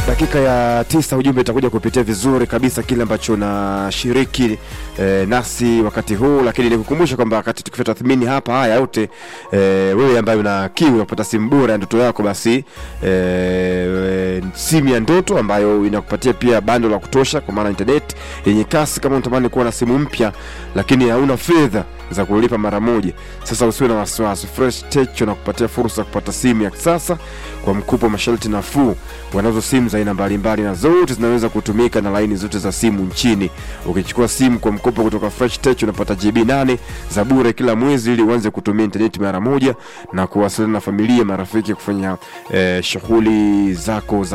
dakika ya tisa ujumbe itakuja kupitia vizuri kabisa kile ambacho unashiriki eh, nasi wakati huu, lakini nikukumbusha kwamba wakati tukifanya tathmini hapa haya yote eh, wewe ambaye una kiu ya kupata simu bora ya ndoto yako, basi eh, simu ya ndoto ambayo inakupatia pia bando la kutosha, kwa maana internet yenye kasi. Kama unatamani kuwa na simu mpya lakini hauna fedha za kulipa mara moja, sasa usiwe na wasiwasi. Fresh Tech wanakupatia fursa ya kupata simu ya kisasa kwa mkopo wa masharti nafuu. Wanazo simu za aina mbalimbali na zote zinaweza kutumika na laini zote za simu nchini. Ukichukua simu kwa mkopo kutoka Fresh Tech unapata GB 8 za bure kila mwezi, ili uanze kutumia intaneti mara moja na kuwasiliana na familia, marafiki, kufanya eh, shughuli zako za